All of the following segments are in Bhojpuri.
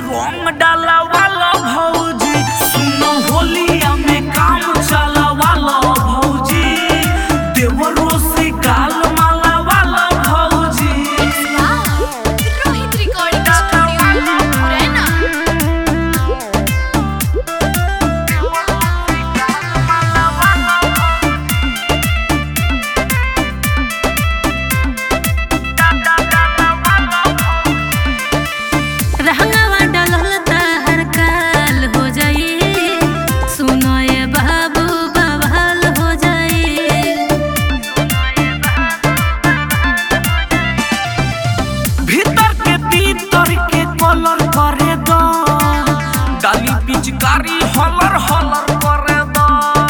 रंग डाला वाला भौजी सुनो होलिया में काम चला वाला भौजी देवरो से गाल माला वाला भौजी रोहित रिकॉर्डिंग स्टूडियो मुरैना रहंगवा डलल तार काल हो जाई सुनो ये बाबू बवाल हो जाई भीतर के भीतर के कलर करे दो डाली पिचकारी हलर हलर करे दो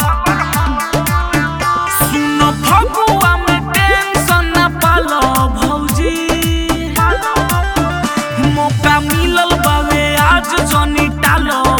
सुनो फगुआ में टेंशन न पालो भौजी मौका मिलल बावे आज जनी टालो